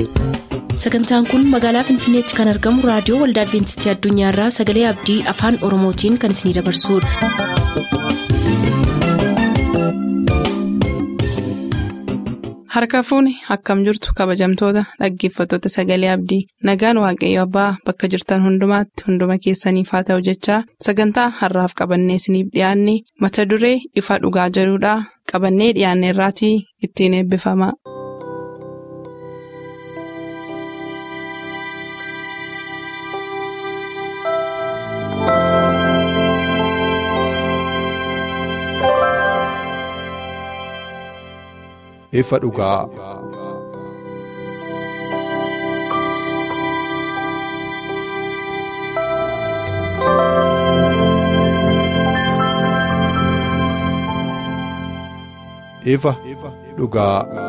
sagantaan kun magaalaa finfinneetti kan argamu raadiyoo waldaa adventistii addunyaarraa sagalee abdii afaan oromootiin kan isinidabarsudha. harka fuuni akkam jirtu kabajamtoota dhaggeeffattoota sagalee abdii nagaan waaqayyo abbaa bakka jirtan hundumaatti hunduma keessaniif haa ta'u jechaa sagantaa harraaf qabannee isiniif dhiyaanne mata duree ifa dhugaa jedhudhaa qabannee dhiyaanne irraatii ittiin eebbifama. ifa dhugaa. ifa dhugaa.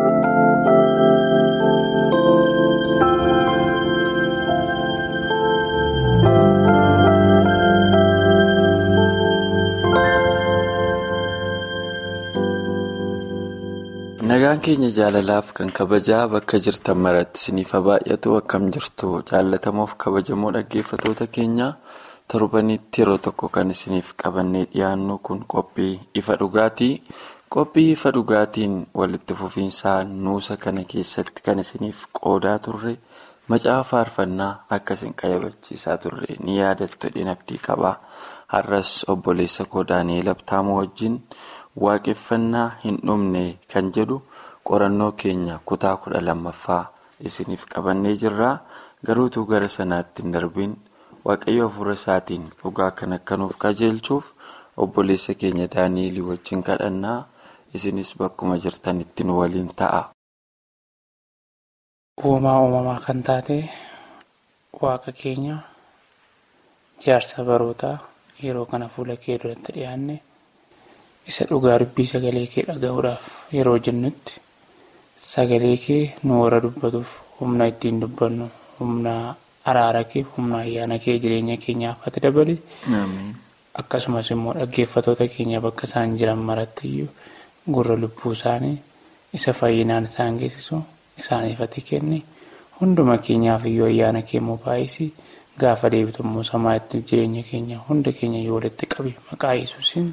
nagaan keenya jaalalaaf kan kabajaa bakka jirtan maratti isiniif baay'atu akkam jirtu jaallatamoof kabajamoo dhaggeeffatoota keenya torbanitti yeroo tokko kan isiniif qabannee dhiyaannu kun qophii ifa dhugaatii qophii ifa dhugaatiin walitti fufiinsaan nuusa kana keessatti kan isiniif qoodaa turre macaafa faarfannaa akkasiin qayyabachiisaa turre ni yaadattu dhinabdii qaba har'as obboleessa koo daani'eel abtaamoo wajjin. waaqeffannaa hin dhumne kan jedhu qorannoo keenya kutaa kudha lammaffaa isiniif qabannee jirra garuutuu gara sanaatti hin darbiin waaqayyo hafuura isaatiin dhugaa kan akkanuuf qajeelchuuf obboleessa keenya daani'elii wajjin kadhannaa isinis bakkuma jirtanitti nu waliin ta'a. uumaa uumamaa kan taate waaqa keenya jaarsa barootaa yeroo kana fuula kee duratti dhiyaanne. isa dhugaa dubbii sagalee kee dhaga'uudhaaf yeroo jennutti sagalee kee nu warra dubbatuuf humna ittiin dubbannu humna araara kee humna ayyaana kee jireenya keenyaaf ati dabali akkasumas immoo dhaggeeffatoota keenya bakka isaan jiran marattiyyuu gurra lubbuu isaanii isa fayyinaan isaan geessisu isaaniif ati kenni hunduma keenyaaf iyyuu ayyaana kee immoo baay'isi gaafa deebitu immoo samaatti jireenya keenya hunda keenya yoo walitti qabi maqaa yesuusin.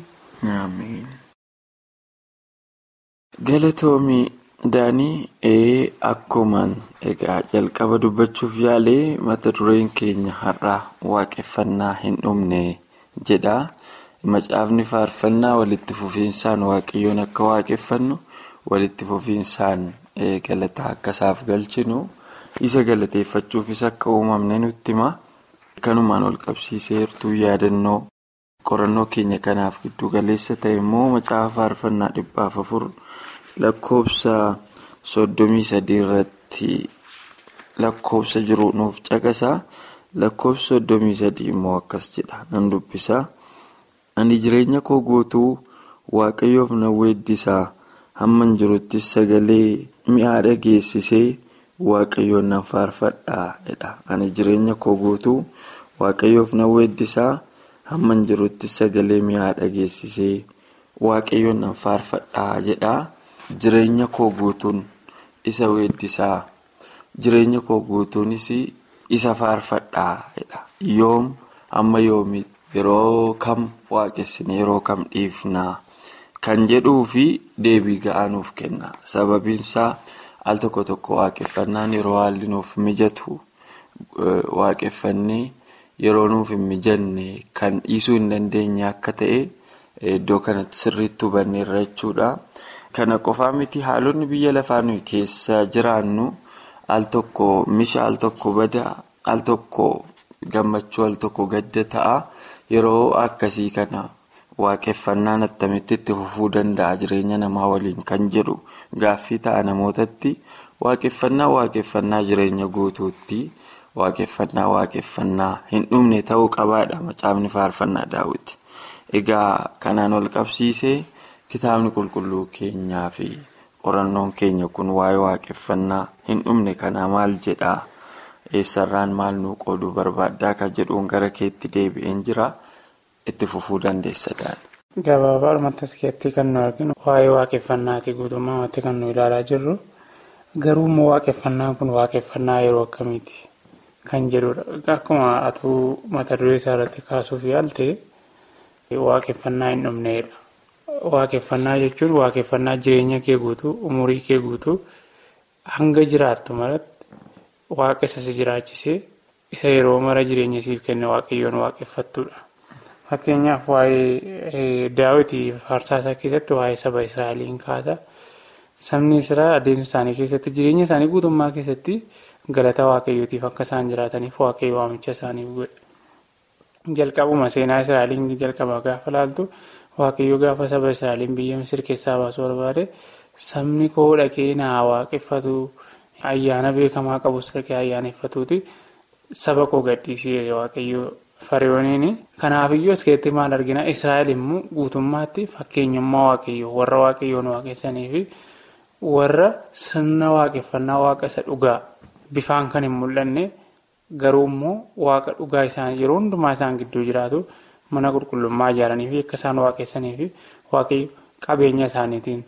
galatoomii daanii ee akkumaan egaa jalqaba dubbachuuf yaalee mata dureen keenya har'aa waaqeffannaa hin dhumne jedha macaafni faarfannaa walitti fufiinsaan waaqayyoon akka waaqeffannu walitti fufiinsaan galataa akkasaaf galchinu isa galateeffachuufis akka uumamne nutti hima kanumaan ol qabsiisee hirtuu yaadannoo. qorannoo keenya kanaaf giddu galeessa ta'e immoo macaafa faarfannaa dhibbaaf afur lakkoofsa soddomii sadii irratti lakkoofsa jiru nuuf caqasa lakkoofsa soddomii sadii immoo akkas jedha nan dubbisa ani jireenya koo guutuu waaqayyoof nan weeddisaa hamman jiruttis sagalee mi'aa dhageessisee waaqayyoon nan faarfadhaa jedha ani jireenya koo guutuu waaqayyoof nan weeddisaa. hamman jirutti sagalee mi'aa dhageessisee waaqayyoon nan faarfadhaa jedha jireenya koo guutuun isa weeddisaa jireenya koo guutuunis isa faarfadhaa jedha yoom amma yoomi yeroo kam waaqessine yeroo kam dhiifnaa kan jedhuu fi deebii ga'aa nuuf kenna sababiinsaa al tokko tokko waaqeffannaan yeroo haalli nuuf mijatu waaqeffannee. yeroo nuuf hin mijanne kan dhiisuu hin dandeenye akka ta'e iddoo kanatti sirriitti hubanneerra jechuudha. Kana qofaa miti haalonni biyya lafaa nuyi keessa jiraannu al tokko misha al tokko bada al tokko gammachuu al tokko gadda ta'a yeroo akkasii kana waaqeffannaan attamitti itti fufuu danda'a jireenya namaa waliin kan jedhu gaaffii ta'a namootatti waaqeffannaa waaqeffannaa jireenya guutuutti. waaqeffannaa waaqeffannaa hin dhumne ta'uu qabaadha macaafni faarfannaa daawwiti egaa kanaan ol qabsiisee kitaabni qulqulluu keenyaa fi qorannoon keenya kun waa'ee waaqeffannaa hin dhumne kanaa maal jedhaa eessarraan maal nuu qooduu barbaaddaa kan jedhuun gara keetti deebi'een jira itti fufuu dandeessa daala. Gabaabaadhumatti as keessatti kan nu arginu waa'ee waaqeffannaatii guutummaatti kan nu ilaalaa jirru Garuu immoo waaqeffannaan kun waaqeffannaa yeroo akkamiiti kan jedhudha. Akkuma atuu mata duree isaa irratti kaasuuf yaalte waaqeffannaa hin dhumneedha. Waaqeffannaa jechuun waaqeffannaa jireenya kee guutuu, umurii kee guutuu hanga jiraattu maratti waaqa isa si jiraachisee isa yeroo mara jireenya siif kenne waaqayyoon waaqeffattudha. Fakkeenyaaf waa'ee daawwitii faarsaa isaa keessatti waa'ee saba Israa'eliin kaasa. Sabni Israa'el adeemsa isaanii keessatti jireenya isaanii guutummaa keessatti galata waaqayyootiif akka isaan jiraataniif waaqayyo waamicha isaaniif godhe. Jalqabuma seenaa Israa'eliin jalqaba gaafa laaltu waaqayyo gaafa saba Israa'eliin biyya Misir keessaa baasuu barbaade sabni koo dhaqee naa waaqeffatu ayyaana beekamaa qabus dhaqee ayyaaneffatuuti saba koo gadhiisee waaqayyo fariyooniin. Kanaafiyyuu as keessatti maal argina Israa'el immoo guutummaatti fakkeenyummaa waaqayyoo warra waaqayyoon waaqessanii fi warra sirna waaqeffannaa waaqa isa dhugaa bifaan kan hin mul'anne garuu immoo waaqa dhugaa isaan yeroo hundumaa isaan gidduu jiraatu mana qulqullummaa ijaaranii fi akka isaan waaqessanii fi waaqayyo qabeenya isaaniitiin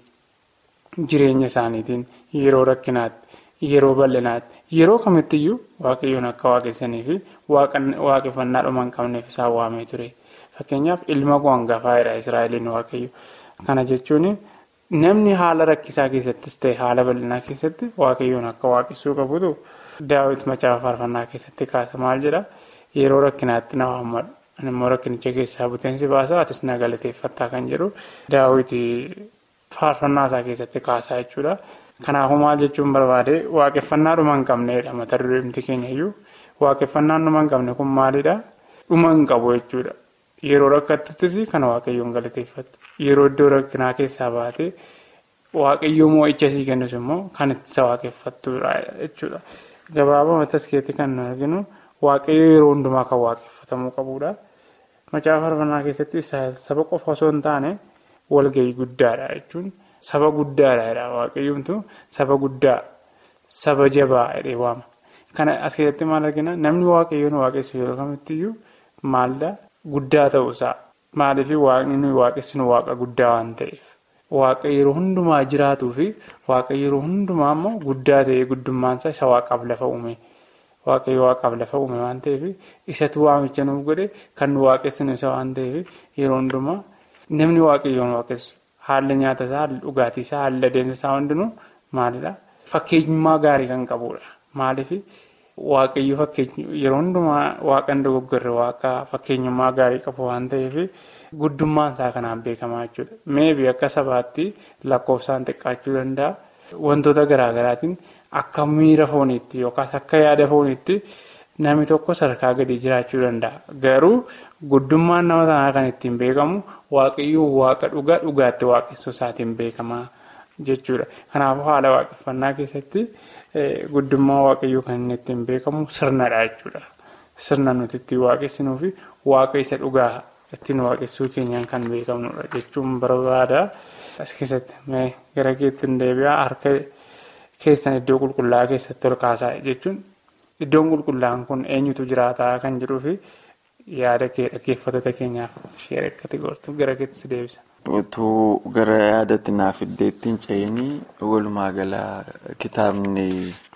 jireenya isaaniitiin yeroo rakkinaatti yeroo bal'inaatti yeroo kamittiyyuu waaqayyoon akka waaqessanii fi waaqeffannaa dhuma hin qabneef isaan waamee ture fakkeenyaaf ilma koo hangafaa Israa'eliin waaqayyo kana jechuun. Namni haala rakkisaa keessattis ta'e haala bal'inaa keessatti waaqayyoon akka waaqessuu qabutu daawwiti macaafa faarfannaa keessatti kaasa maal jedha yeroo rakkinaatti na waammadhu immoo rakkinicha keessaa buteensi baasa atis na galateeffattaa kan jedhu daawwiti faarfannaa isaa keessatti kaasaa jechuudha. Kanaafuu maal jechuun barbaade waaqeffannaa dhuma hin qabneedha mata dureemti keenya iyyuu waaqeffannaan dhuma hin qabne kun maalidha dhuma hin qabu jechuudha. Yeroo rakkatuttis kan waaqayyoon galateeffattu yeroo iddoo rakkinaa keessaa baate waaqayyoo moo'icha sii kennus immoo kan ittisa waaqeffattudha jechuudha. Gabaabaa matas keetti kan nu arginu waaqayyoo yeroo hundumaa kan waaqeffatamuu qabudha. Macaafa faarfannaa keessatti saba qofa osoo hin taane walgahii guddaadha jechuun saba guddaadha waaqayyoomtu saba guddaa saba jabaa jedhee waama. Kana as keessatti maal argina namni waaqayyoon waaqessu yeroo kamittiyyuu maalidhaa? Guddaa ta'uusaa maaliif waaqni nuyi waaqessinu waaqa guddaa waan ta'eef waaqa yeroo hundumaa jiraatuu fi waaqa yeroo hundumaa immoo guddaa ta'ee guddummaansaa isa waaqaaf lafa uume waaqayyo waaqaaf lafa uume waan ta'eef isatu waamicha nuuf godhe kan nu waaqessinu isa waan ta'eef yeroo hundumaa namni waaqayyoon waaqessu haalli nyaata isaa haalli dhugaatii isaa haalli adeemsa isaa hundinuu maalidhaa fakkeenyummaa gaarii kan qabudha maaliif. Waaqayyo fakkeenya yeroo hundumaa waaqan dogoggorre waaqa fakkeenyummaa gaarii qabu waan ta'eef guddummaan isaa kanaan beekamaa jechuudha. Meebii akka sabaatti lakkoofsaan xiqqaachuu danda'a. Wantoota garaagaraatiin akka miira fooniitti yookaas akka yaada fooniitti namni tokko sadarkaa gadi jiraachuu danda'a. Garuu guddummaan nama sanaa kan ittiin beekamu waaqayyo waaqa dhugaa dhugaatti waaqessuu isaatiin beekamaa jechuudha. Kanaafuu haala waaqeffannaa keessatti. Guddummaa waaqayyoo kan inni ittiin beekamu sirnadha jechuudha. Sirna nuti ittiin waaqessinuu fi waaqa isa dhugaa ittiin waaqessuu keenyaan kan beekamnudha jechuun barbaada. As keessatti gara keetti hin deebi'aa harka keessan iddoo qulqullaa'aa keessatti ol kaasaa jechuun iddoon qulqullaa'aan kun eenyutu jiraataa kan jedhuu fi yaada kee dhaggeeffattoota keenyaaf ishee rakkate gortu gara keetti deebisa. Utuu gara yaadatti naaf iddeetti hin ce'inii walumaa gala kitaabni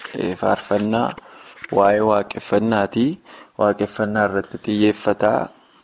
faarfannaa waa'ee waaqeffannaati. Waaqeffannaa irratti xiyyeeffataa.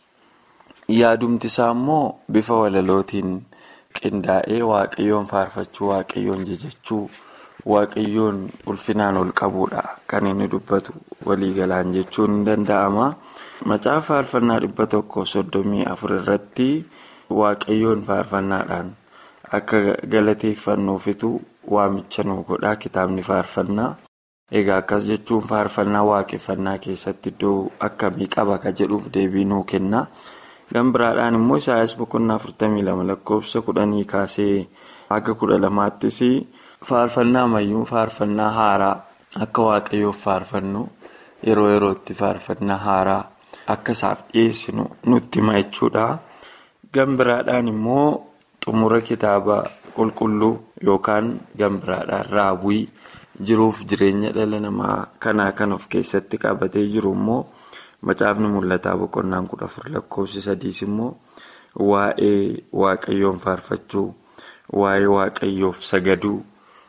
Yaadumti isaa immoo bifa walalootiin qindaa'ee waaqayyoon faarfachuu, waaqayyoon jajachuu, waaqayyoon ulfinaan ol qabuudha kan inni dubbatu waliigalaan jechuun ni danda'ama. Macaafa faarfannaa dhibba tokko soddomii afur irratti. Waaqayyoon faarfannaadhaan akka galateeffannuufitu waamicha nu godhaa kitaabni faarfannaa. Egaa akkas jechuun faarfannaa waaqeffannaa keessatti iddoo akkamii qaba ka jedhuuf deebii nuu kenna. Gan biraadhaan immoo Isaayyaas boqonnaa afurtamii lama lakkoofsa kudhanii kaasee haga kudha lamaattis faarfannaa ammayyuu faarfannaa haaraa akka waaqayyoof faarfannu yeroo yerootti faarfannaa haaraa akka isaaf dhiyeessinu nutti hima jechuudha. Gan biraadhaan immoo xumura kitaaba qulqulluu yookaan gan biraadhaan raawwii jiruuf jireenya dhala namaa kanaa kan of keessatti qabatee jiru immoo macaafni mul'ataa boqonnaan kudha afur lakkoofsi sadiis immoo waa'ee waaqayyoon faarfachuu waa'ee waaqayyoof sagaduu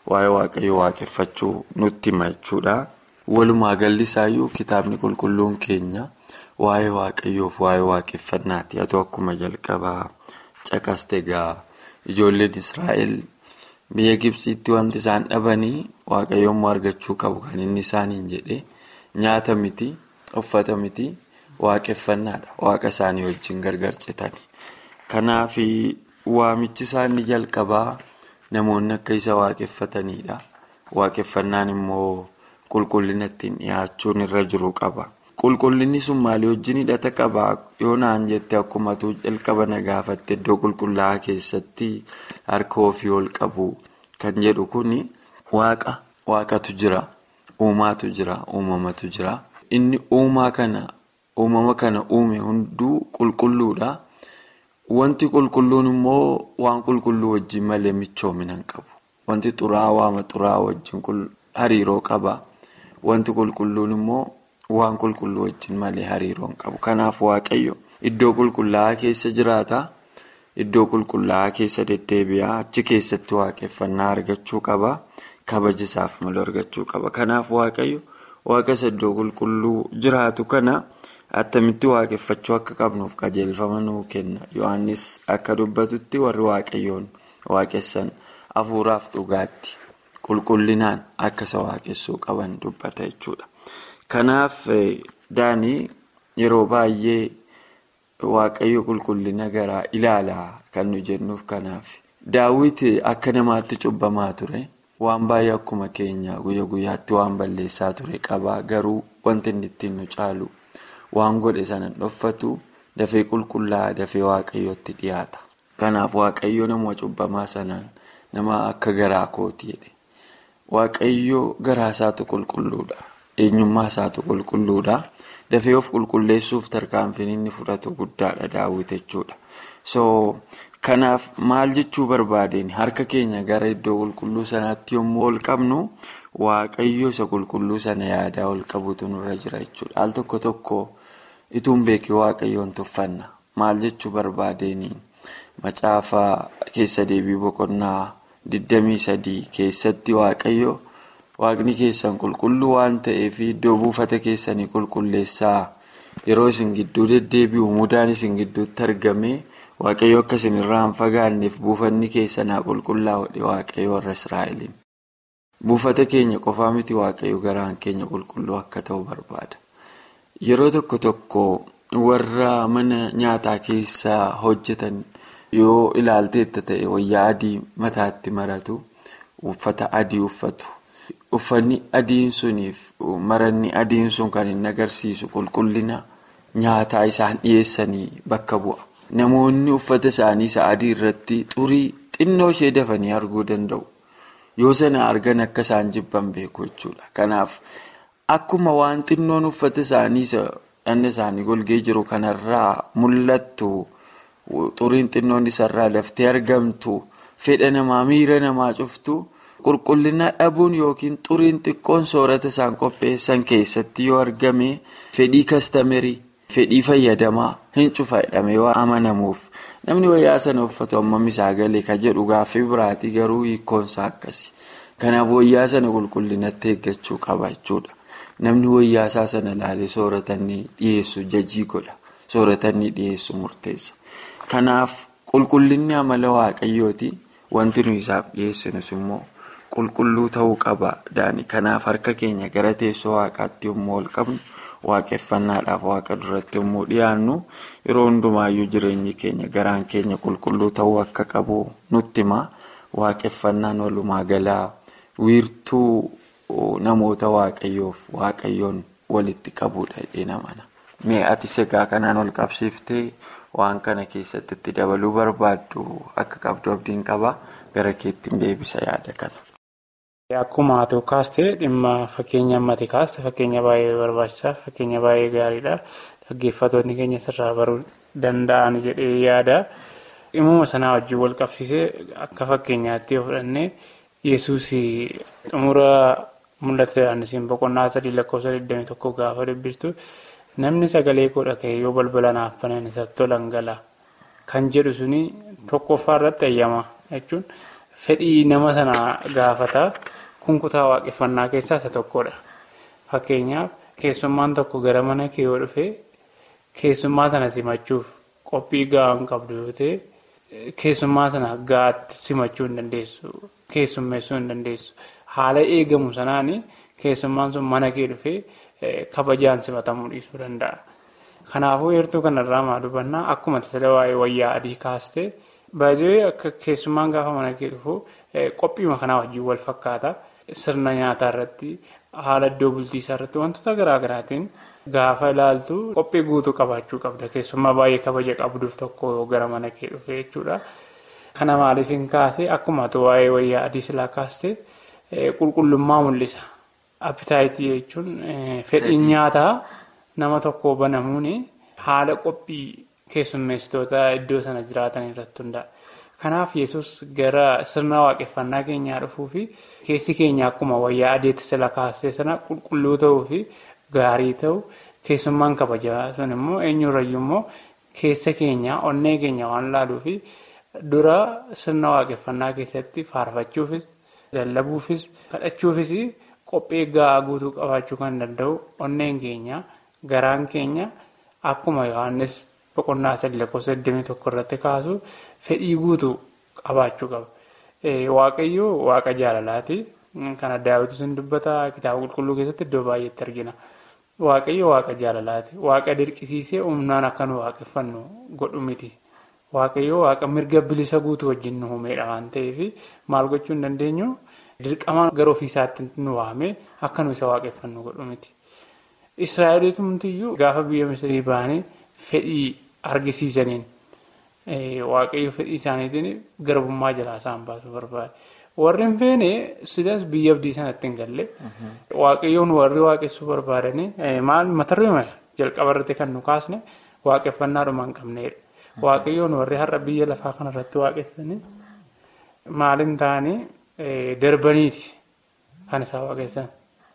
waa'ee waaqayyoo waaqeffachuu nutti hima jechuudha. Walumaa galli isaayyuu kitaabni qulqulluun keenya waa'ee waaqayyoof waa'ee waaqeffannaati. Haa ta'u akkuma jalqabaa caqaste egaa ijoolleen Israa'el biyya Gibsiitti wanti isaan dhabanii waaqayyoommoo argachuu qabu kan inni isaaniin jedhe nyaata miti uffata miti waaqeffannaadha. Waaqa isaanii wajjin gargar citani. Kanaaf waamichi isaanii jalqabaa namoonni akka isa waaqeffatanidha. Waaqeffannaan immoo qulqullina ittiin dhiyaachuun irra jiru qaba. Qulqullinni sun maalii wajjin hidhata qaba? Yoo naan jette akkuma jalqaba na gaafatte iddoo qulqullaa'aa keessatti harka ofii ol qabu kan jedhu kuni waaqa waaqatu jira. Uumaatu jira. Uumamatu jira. Inni uumaa kana uumama kana uume hunduu qulqulluudha. Wanti qulqulluun immoo waan qulqulluu wajjin malee michoomina hin qabu. Wanti xuraa'aa waama xuraa'aa wajjin hariiroo qaba. Wanti qulqulluun immoo waan qulqulluu wajjin malee hariiroo hin qabu. Kanaaf waaqayyo iddoo qulqullaa'aa keessa jiraata. Iddoo qulqullaa'aa keessa deddeebi'a. Achi keessatti waaqeffannaa argachuu qaba. Kabaja isaaf malu argachuu qaba. Kanaaf waaqayyo waaqa isa iddoo qulqulluu jiraatu kana. Attamitti waaqeffachuu akka qabnuuf qajeelfama nuu kenna. Yohaannis akka dubbatutti warri waaqayyoon waaqessan hafuuraaf dhugaatti qulqullinaan akka isa waaqessuu qaban dubbata jechuudha. Kanaaf daanii yeroo baay'ee waaqayyo qulqullina garaa ilaalaa kan nu jennuuf kanaaf. Daawwit akka namaatti cubbamaa ture. Waan baay'ee akkuma keenya guyya guyyaatti waan balleessaa ture qaba. Garuu wanti inni ittiin nu caalu. Waan godhe sana dhoffatu dafee qulqullaa'aa dafee waaqayyootti dhiyaata. Kanaaf waaqayyo nama cubbamaa sanaan nama akka garaa kooti jedhe. Waaqayyo garaa isaatu qulqulluudha. Eenyummaa isaatu qulqulluudha. Dafee of qulqulleessuuf tarkaanfiin inni fudhatu guddaadha daawwit jechuudha. So kanaaf maal jechuu barbaadeen harka keenya gara iddoo qulqulluu sanaatti yommuu ol qabnu. Waaqayyo isa qulqulluu sana yaadaa ol qabutu nurra jira jechuudha. Al tokko tokko ituun beekii waaqayyoon tuffanna. Maal jechuu barbaadeen macaafa keessa deebii boqonnaa 23 keessatti waaqayyo waaqni keessan qulqulluu waan ta'eef iddoo buufata keessanii qulqulleessaa yeroo isin gidduu deddeebi'u mudaan isin gidduutti argame waaqayyo akka isin irraa hin fagaanneef buufanni keessanaa qulqullaa'udha waaqayyo warra Israa'eliin. Buufata keenya qofaa miti waaqayyo garaan keenya qulqulluu akka ta'u barbaada. Yeroo tokko tokko warra mana nyaataa keessa hojjetan yoo ilaalteetta ta'e wayyaa adii mataatti maratu uffata adii uffatu. Uffanni adiin suniif maranni adiin sun kan inni agarsiisu qulqullina nyaataa isaan dhiyeessanii bakka bu'a. Namoonni uffata isaanii isa adii irratti xurii xinnoo ishee dafanii arguu danda'u. Yoo sana argan akka isaan jibban beeku jechuudha. Kanaaf akkuma waan xinnoon uffata isaanii dhanna isaanii golgee jiru kanarraa mul'attu xuriin xinnoon isarraa laftee argamtu fedha namaa miira namaa cuftu qulqullina dhabuun yookiin xuriin xiqqoon soorata isaan qopheessan keessatti yoo argame fedhii kastamerii fedhii fayyadamaa hin cufa jedhamee waan amanamuuf namni wayyaa sana uffatu hammam isaa galee ka jedhu gaaffii biraatii garuu hiikkoonsaa akkasi. Kanaaf wayyaa sana qulqullinatti eeggachuu qaba jechuudha. Namni wayyaa isaa sana ilaalee sooratanni dhiyeessu jajii godha. Sooratanni dhiyeessu murteessa. Kanaaf qulqullinni amala waaqayyooti. Wanti nuyi isaaf dhiyeessinus immoo qulqulluu ta'uu qaba. Kanaaf harka keenya gara teessoo waaqaatti yommuu ol qabnu waaqeffannaadhaaf waaqa duratti yommuu dhiyaannu yeroo hundumaayyuu jireenyi keenya garaan keenya qulqulluu ta'uu akka qabu nutti hima. Waaqeffannaan walumaa galaa wiirtuu namoota waaqayyoof waaqayyoon walitti qabuudha jedhee namana. Mee ati segaa kanaan ol qabsiiftee waan kana keessatti itti dabaluu barbaaddu akka qabdu abdiin qaba gara keettiin deebisa yaada kana. Akkuma haa ta'u kaastee dhimma fakkeenya ammati kaaste fakkeenya baay'ee barbaachisaa fakkeenya baay'ee gaariidha. Dhaggeeffattoonni keenya sirraa baruu danda'an jedhee yaada. Dhimma sanaa wajjin wal qabsiisee akka fakkeenyaatti yoo fudhannee yesuus xumura mul'ata Yohaannisiin boqonnaa sadii lakkoofsa 21 gaafa dubbistu namni sagalee koo dhaga'e yoo balbala naaf banan isatti tolan gala kan jedhu suni tokkoffaa irratti eeyyama jechuun fedhii nama sana gaafata. Kun kutaa waaqeffannaa keessaa isa tokkodha. Fakkeenyaaf keessummaan tokko gara mana kee yoo dhufe keessummaa sana simachuuf qophii gahaa hin qabdu yoo ta'e keessummaa sana gahaatti simachuu hin dandeessu. Keessummeessuu hin dandeessu. Haala eegamu sanaan keessummaan sun mana kee dhufee kabajaan simatamuu dhiisuu danda'a. Kanaafuu heertuu kanarraa maal hubannaa akkuma tajaajila waa'ee wayyaa adii kaastee baay'ee akka keessummaan gaafa mana kee dhufu qophiima kanaa wajjin wal fakkaata. Sirna nyaataa irratti haala iddoo bultii isaa irratti wantoota garaa garaatiin gaafa ilaaltu qophii guutuu qabaachuu qabda. Keessummaa baay'ee kabaja qabduuf tokko gara mana kee dhufe jechuudha. Kana maaliif hin kaase akkuma waa'ee wayyaa adii silaa kaaste qulqullummaa mul'isa. Appitaayitii jechuun fedhiin nyaataa nama tokko banamuun haala qophii keessummeessitoota iddoo sana jiraatan irratti hundaa'a. Kanaaf yesus gara sirna waaqeffannaa keenyaa dhufuu fi keessi keenya akkuma wayyaa adeetti sila kaasee sana qulqulluu ta'uu fi gaarii ta'u keessummaan kabajaa sun immoo eenyurrayyuu immoo keessa keenya onnee keenya waan laaluu fi dura sirna waaqeffannaa keessatti faarfachuufis lallabuufis kadhachuufis qophii gahaa guutuu qabaachuu kan danda'u onneen keenya garaan keenya akkuma yohannis boqonnaa sadii lakkoofsa 21 irratti kaasu fedhii guutuu qabaachuu qaba. Waaqayyoo waaqa jaalalaati. Kana daawwitu sun dubbata kitaaba qulqulluu keessatti iddoo baay'eetti argina. Waaqayyo waaqa jaalalaati. Waaqa dirqisiisee humnaan akka nu waaqeffannu godhu miti. Waaqayyo waaqa mirga bilisa guutuu wajjin nu uumeedha waan ta'eef maal gochuu hin dandeenyu dirqama gara ofiisaatti nu waame akka nu isa waaqeffannu godhu miti. Israa'eliitumtiyyuu gaafa biyya Misirii ba'anii fedhii argisiisaniin waaqayyo fedhii isaaniitiin garbummaa jalaa isaan baasuu barbaade. Warri hin feene sidaas biyya abdii sanatti hin galle waaqayyoon warri waaqessuu barbaadanii maal matarree jalqaba irratti kan nu kaasne waaqeffannaadhuma hin qabneedha. Waaqayyoon warri har'a biyya lafaa kanarratti waaqessanii maaliin ta'anii darbaniiti kan isaa waaqessan.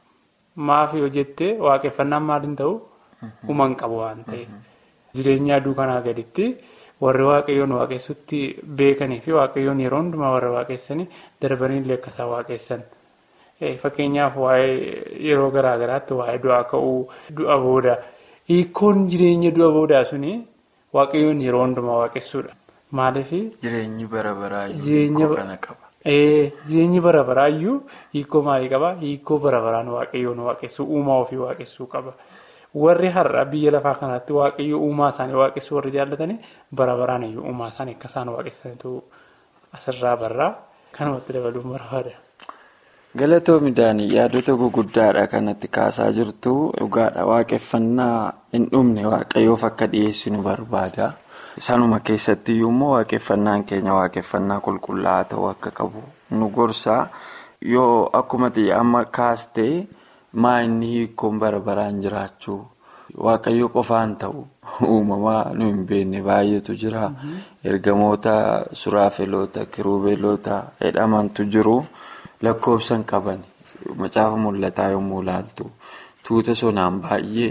Maaf yoo jettee waaqeffannaan maaliin ta'u uuman qabu waan ta'eef. Jireenya aduu kanaa gaditti warri waaqayyoon waaqessutti beekanii fi waaqayyoon yeroo hundumaa warra waaqessanii darbanii illee akkasaa waaqessan. Fakkeenyaaf waa'ee yeroo garaa garaatti waa'ee du'aa ka'uu du'a booda hiikkoon jireenya du'a boodaa suni waaqayyoon yeroo hundumaa waaqessuudha. Maaliif? Jireenyi bara baraa hiikoo kana qaba. Jireenyi bara baraayyuu hiikoo maalii qaba? Hiikoo bara baraan waaqayyoon waaqessuu uumaa ofii waaqessuu qaba. Warri har'a biyya lafaa kanatti waaqayyo uumaa isaanii waaqessuu warri jaallatanii bara baraan iyyuu uumaa isaanii akka isaan waaqessanitu asirraa barraa kanumatti dabaluun barbaada. Galatoo midhaanii yaadota guguddaadha kanatti kaasaa jirtu dhugaadha waaqeffannaa hin dhumne waaqayyoof akka dhiyeessinu barbaada. Sanuma keessatti immoo waaqeffannaan keenya waaqeffannaa qulqullaa'aa ta'uu akka qabu nu gorsa yoo akkuma amma kaastee. maa inni hiikkoon bara baraan jiraachuu waaqayyo qofaan ta'u uumamaa nu hin beekne baay'eetu jira ergamoota suraafeloota kiruubeelota jedhamantu jiru lakkoofsan qaban macaafa mul'ataa yommuu ilaaltu tuuta sonaan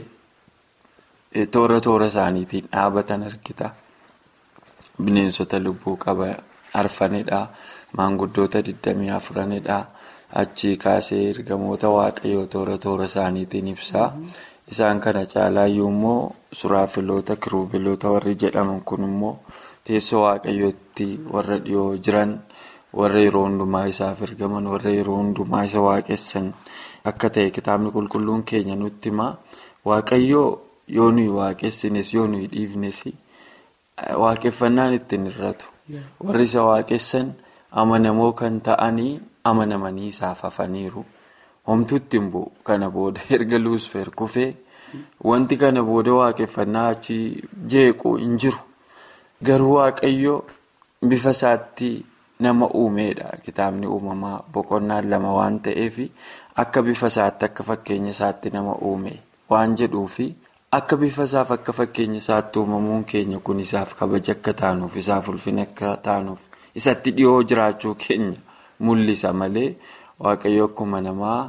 baay'ee toora toora isaaniitiin dhaabatan argita bineensota lubbuu qaba arfanidha maanguddoota 24dha. Achii kaasee ergamoota waaqayyoo toora toora isaaniitiin ibsaa. Isaan kana caalaayyuu immoo suraafiloota kiruubiloota warri jedhaman kun immoo teessoo waaqayyootti warra dhiyoo jiran warra yeroo hundumaa isaaf ergaman warra yeroo hundumaa isa waaqessan akka ta'e kitaabni qulqulluun keenya nutti hima. Waaqayyoo yoo nuyi waaqessines yoo nuyi dhiifnes waaqeffannaan ittiin hir'atu. Warri isa waaqessan amanamoo kan ta'anii. amanamanii isaaf hafaniiru homtuutti hin bu'u kana booda erga luusfeer kufee wanti kana booda waaqeffannaa achi jeequ hin jiru garuu waaqayyo bifa isaatti nama uumeedha kitaabni uumamaa boqonnaan lama waan ta'eef akka bifa isaatti akka fakkeenya isaatti nama uume waan jedhuufi akka bifa isaaf akka fakkeenya isaatti uumamuun keenya kun isaaf kabaja akka taanuuf isaaf ulfina akka taanuuf isatti dhiyoo jiraachuu keenya. Mul'isa malee waaqayyo akkuma namaa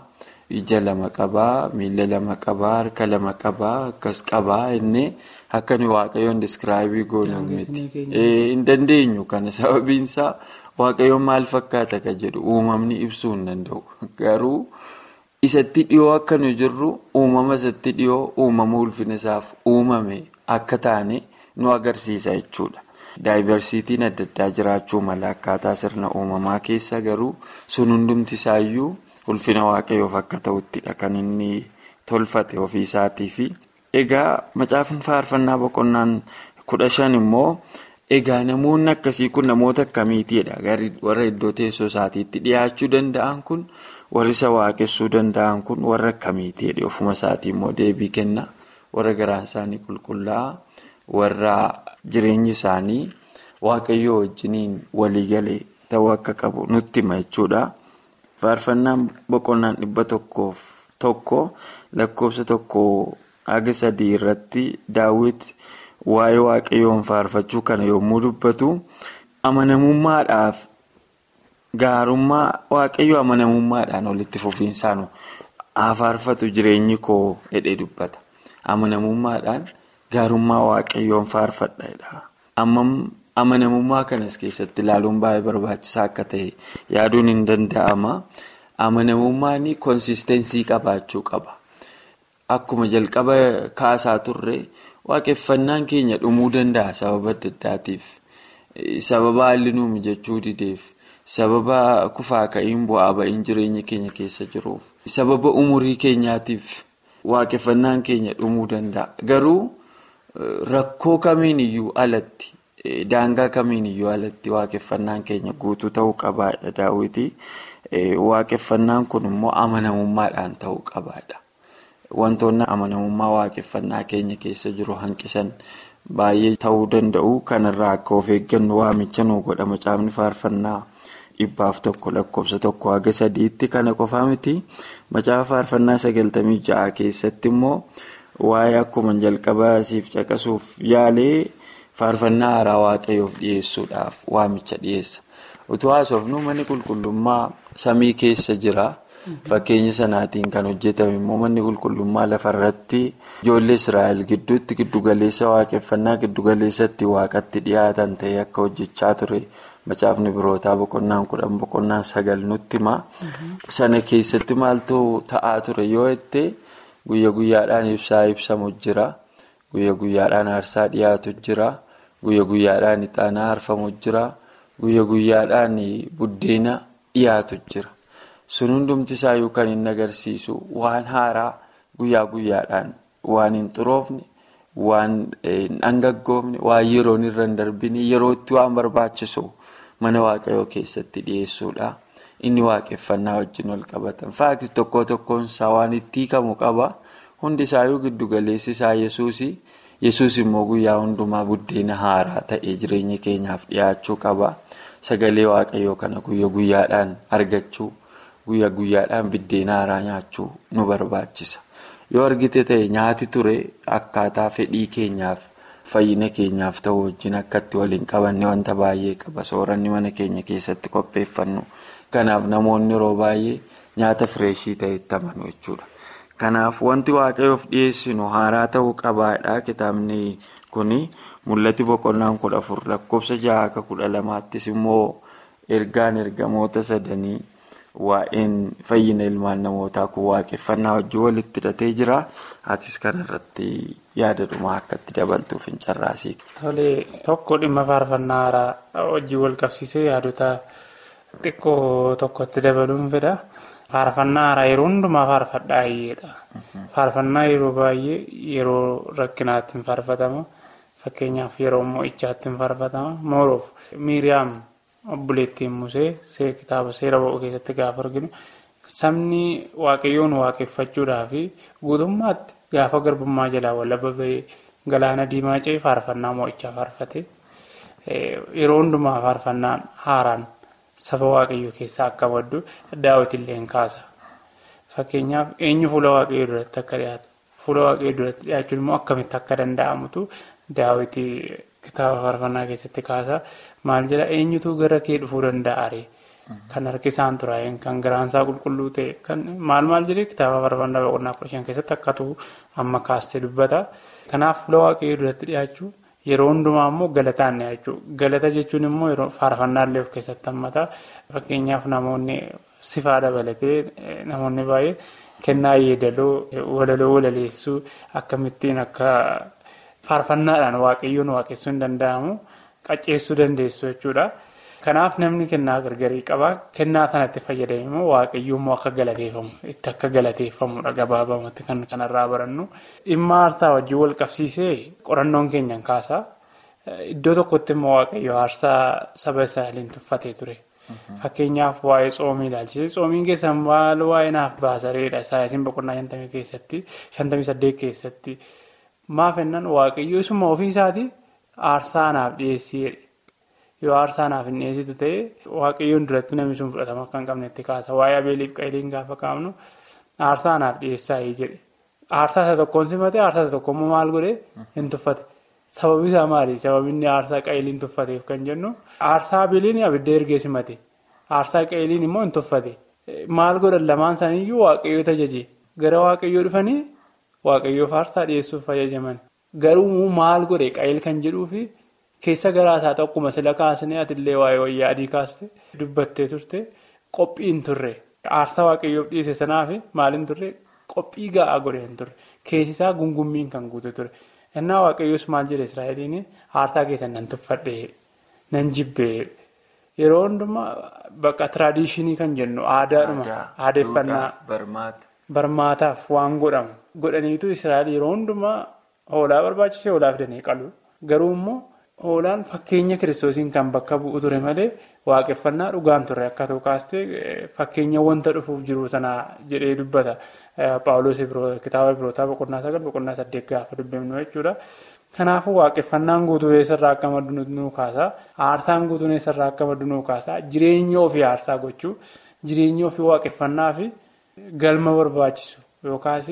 ija lama qabaa miila lama qabaa harka lama qabaa akkas qabaa inni akka nuyi waaqayyoon diskiraayibii goonu miti hin dandeenyu kana sababiinsaa waaqayyoon maal fakkaata ka jedhu uumamni ibsuu hin danda'u garuu isatti dhiyoo akka nu jirru uumama isatti dhiyoo uumama ulfina isaaf uumame akka taane nu agarsiisa jechuudha. Daayivarsiitiin adda addaa jiraachuu mala akkaataa sirna uumamaa keessa garuu sun hundumti isaayyuu ulfina waaqayyoof akka ta'uttidha kan inni tolfate ofii isaatii fi egaa macaafni faarfannaa boqonnaan kudha shan immoo egaa namoonni akkasii kun namoota akkamiitiidha warra iddoo teessoo isaatiitti dhiyaachuu danda'an kun warri isa waaqessuu danda'an kun warra akkamiitiidha ofuma isaatii immoo deebii kenna warra garaan isaanii qulqullaa'aa warra. Jireenyi isaanii waaqayyoo wajjiniin waliigalee ta'uu akka qabu nutti hima jechuudha. Faarfannaan boqonnaan dhibba tokkoof tokko lakkoofsa tokko haga sadii irratti daawwiti waa'ee waaqayyoon faarfachuu kana yommuu dubbatu amanamummaadhaaf gaarummaa waaqayyoo amanamummaadhaan walitti fufiinsaan haa faarfatu jireenyi koo jedhee dubbata. Amanamummaadhaan. Gaarummaa waaqayyoon faarfadha. Amanamummaa kanas keessatti ilaaluun baay'ee barbaachisaa akka ta'e yaaduun hin danda'ama. Amanamummaan konsisteensii qabaachuu qaba. Akkuma jalqaba kaasaa turre waaqeffannaan keenya dhumuu danda'a sababa adda addaatiif. Sababa haalli nuu mijachuu dideef. Sababa kufaa ka'iin bu'aa ba'iin jireenya keenya keessa jiruuf. Sababa umurii keenyaatiif waaqeffannaan keenya dhumuu danda'a. Garuu. Rakkoo kamiin iyyuu alatti daangaa kamiin iyyuu alatti waaqeffannaan keenya guutuu ta'uu qabaadha daawwiti. Waaqeffannaan kun immoo amanamummaadhaan ta'uu qabaadha. Wantoonni amanamummaa waaqeffannaa keenya keessa jiru hanqisan baay'ee ta'uu danda'u. Kanarraa akka of eeggannu waamicha nuu godha macaafni faarfannaa dhibbaaf tokko lakkoofsa tokko haga sadiitti kana qofaa miti. Macaafa faarfannaa sagaltamii ja'a keessatti immoo. Waa'ee akkuma jalqabaa siif caqasuuf yaalee faarfannaa haaraa waaqayyoof dhiyeessuudhaaf waamicha dhiyeessa. Utuu haasofnu manni qulqullummaa samii keessa jira. Fakkeenya sanaatiin kan hojjetame immoo manni qulqullummaa lafarratti ijoollee Israa'el gidduutti giddugaleessa waaqeffannaa giddugaleessatti waaqatti dhiyaatan ta'ee akka hojjechaa ture. Macaafni birootaa boqonnaan kudhan boqonnaan sagal nutti hima. Sana keessatti maaltu ta'aa ture yoo jettee. Guyya guyyaadhaan ibsaa ibsamu jira. Guyya guyyaadhaan aarsaa dhiyaatu jira. Guyya guyyaadhaan ixaanaa aarfamu jira. Guyya guyyaadhaan buddeena dhiyaatu jira. Sun hundumti isaayyuu kan inni agarsiisu waan haaraa guyyaa guyyaadhaan waan hin xuroofne, waan hin dhangaggoofne, waan yeroon irra hin darbine yerootti waan barbaachisu mana waaqayyoo keessatti dhiyeessuudha. Inni waaqeffannaa wajjin wal qabatan. Faakti tokko tokkoon isaa waan itti hiikamu qaba. Hundi isaayyuu giddugaleessi isaa Yesuusi. Yesuus immoo guyyaa hundumaa buddeena haaraa ta'ee jireenya keenyaaf dhiyaachuu qaba. Sagalee waaqayyoo kana guyya guyyaadhaan argachuu, guyya guyyaadhaan buddeena haaraa nyaachuu nu barbaachisa. Yoo argite ta'e nyaati ture akkaataa fedhii keenyaaf fayyina keenyaaf ta'u wajjin akkatti waliin qabanne wanta baay'ee qaba. Sooranni mana keenya keessatti qopheeffannu. Kanaaf namoonni yeroo baay'ee nyaata fireeshii ta'etti amanu jechuudha. Kanaaf wanti waaqayyoof dhiyeessinu haaraa ta'uu qabaadha. Kitaabni kuni mul'ati boqonnaan kudha afur lakkoofsa jaha akka kudha lamaattis immoo ergaan ergamoota sadanii waa'een fayyina ilmaan namootaa kun waaqeffannaa wajjin walitti hidhatee jira. Atis kanarratti yaada dhumaa akka itti dabaltuuf hin carraasii. Tolee tokko dhimma faarfannaa haaraa wajjin wal qabsiisee yaadota. Xiqqoo tokkotti dabaluun fedha. Faarfannaa haaraa yeroo hundumaa faarfadhaa hiyyeedha. Faarfannaa yeroo baay'ee yeroo rakkinaatti hin faarfatama. Fakkeenyaaf yeroo mo'ichaatti hin faarfatama. Mooroof Miiriyaam obboleettiin Musee kitaaba seera ba'uu keessatti gaafa arginu sabni waaqayyoon waaqeffachuudhaa fi guutummaatti gaafa garbummaa jalaa walaba bahee galaana diimaa ce'ee faarfannaa mo'ichaa faarfate. Yeroo hundumaa faarfannaan haaraan. Saba waaqayyoo keessaa akka maddu daawwitillee hin kaasa. Fakkeenyaaf eenyu fuula waaqayyoo duratti akka dhiyaatu fuula waaqayyoo duratti dhiyaachuun immoo akkamitti akka danda'amutu daawwitii kitaaba faarfannaa keessatti kaasa. Maal jedhaa eenyutu gara kee dhufuu danda'a ree kan harki isaan xuraa'een kan garaansaa qulqulluu ta'e kan maal maal jedhee kitaaba faarfannaa boqonnaa kudha shan keessatti akkatu amma kaastee dubbata. Kanaaf fuula waaqayyoo duratti dhiyaachuu yeroo hundumaa immoo galataan dhiyaachuu galata jechuun immoo yeroo faarfannaallee of keessatti hammata fakkeenyaaf namoonni sifaa dabalatee namoonni baay'ee kennaa yeedaloo walaloo walaleessuu akkamittiin akka faarfannaadhaan waaqayyoon waaqessuu hin danda'amu qacceessuu dandeessu jechuudha. Kanaaf namni kennaa gargarii qaba. Kennaa sanatti fayyadame immoo waaqayyoommoo akka galateeffamu itti akka galateeffamudha gabaabamatti kan kanarraa barannu. Dhimma aarsaa wajjin wal qabsiisee qorannoon keenyan kaasa. Iddoo tokkotti immoo waaqayyo aarsaa saba Israa'eliin tuffatee ture. Fakkeenyaaf waa'ee tsoomii ilaalchisee tsoomiin keessaa maal waa'ee naaf baasareedha. Saayinsiin boqonnaa shantamii keessatti shantamii saddeet keessatti maaf ennaan waaqayyo isuma ofii isaatii aarsaa naaf dhiyeessee yoo aarsaa naaf hin dhiyeessitu ta'e waaqayyoon duratti namni sun fudhatama akka hin qabnetti kaasa waa'ee abeeliif qaeliin gaafa kaafnu aarsaa naaf dhiyeessaa jedhe aarsaa isa tokkoon simate aarsaa isa tokkommoo maal godhe hin tuffate sababi isaa maali sababni aarsaa qaeliin tuffateef kan jennu aarsaa abeeliin abidda ergee simate aarsaa qaeliin immoo hin tuffate maal godhan lamaan isaaniiyyuu waaqayyoo tajaajile gara waaqayyoo dhufanii waaqayyoof aarsaa dhiyeessuuf fayyadaman garuu maal godhe qayil kan jedhuufi. Keessa garaasaa tokkuma sila kaasnee atillee waa'ee wayyaa adii kaaste dubbattee turte qophiin turre aarsaa waaqayyoof dhiyeesse sanaaf maaliin turre qophii ga'aa godhe hin turre keessisaa gungummiin kan guute ture innaa waaqayyoos maal jedhe israa'eliin aarsaa keessan nan tuffadhee nan jibbee yeroo hundumaa bakka tiraadiishinii kan jennu aadaadhuma aadeeffannaa barmaataaf waan godhamu godhaniitu israa'el yeroo hundumaa hoolaa barbaachisee hoolaa fidanii qalu garuu immoo. Hoolaan fakkeenya kiristoosiin kan bakka bu'u ture malee waaqeffannaa dhugaan ture akka ta'u kaastee fakkeenya wanta dhufuuf jiru sanaa jedhee dubbata. Paawuloos kitaaba birootaa boqonnaa sagal boqonnaa saddeet gaafa dubbifnu jechuudha. Kanaafuu waaqeffannaan guutuu eessarraa akka maddu nu kaasa. Aarsaan guutuun eessarraa akka maddu nu kaasa. Jireenya ofii aarsaa gochuu jireenya ofii waaqeffannaa fi galma barbaachisu yookaas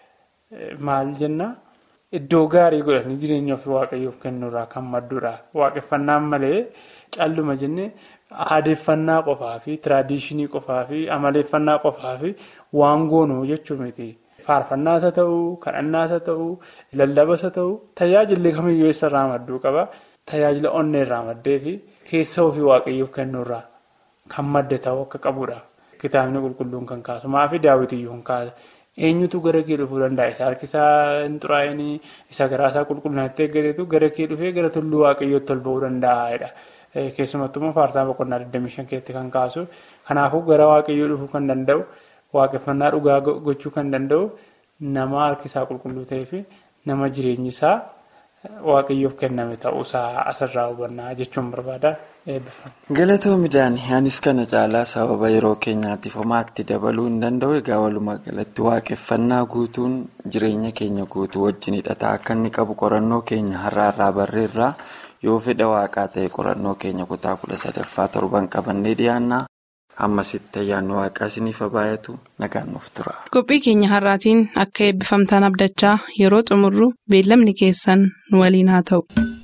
maal jennaa. Iddoo gaarii godhanii jireenya ofii waaqayyoof kennuurraa kan maddudha. Waaqeffannaan malee calluma jennee aadeeffannaa qofaa fi tiraadiishinii qofaa fi amaleeffannaa qofaa fi waan goonuu jechuu miti. Faarfannaas haa ta'uu, kadhannaas haa ta'uu, lallabas haa ta'uu, tajaajilli kamiyyuu eessarraa madduu qaba. Tajaajila onneerraa maddee fi keessa ofii waaqayyoof kennuurraa kan madde ta'uu akka qabudha. Kitaabni qulqulluun kan kaasu maafi daawwitiyyuu kan kaasa. Eenyutu gara kee dhufuu danda'a? Isa harkisaa hin xuraa'inii, isa garaasaa qulqullinatti eeggateetu gara kee dhufee gara tulluu waaqayyootti ol ba'uu danda'a. Keessumattuu immoo faarsaa boqonnaa 25 keessatti kan kaasu. Kanaafuu gara waaqayyoo dhufuu kan danda'u, waaqeffannaa dhugaa gochuu kan danda'u nama harkisaa qulqulluu ta'ee fi nama jireenyi isaa waaqayyoof kenname ta'uusaa asirraa hubannaa jechuun barbaada. Galatoomidhaan anis kana caalaa sababa yeroo keenyaatiif homaatti dabaluu hin danda'u. Egaa walumaa galatti waaqeffannaa guutuun jireenya keenya guutuu wajjin hidhataa akka inni qabu qorannoo keenya har'aarraa barreerraa yoo fedha waaqaa ta'e qorannoo keenya kutaa kudha sadaffaa torban qabannee dhiyaannaa. Ammasitti ayyaanni waaqaa isiniif baay'atu nagaan nuuf tura. Qophii keenya har'aatiin akka eebbifamtaan abdachaa yeroo xumurru beellamni keessan nu waliin haa ta'u.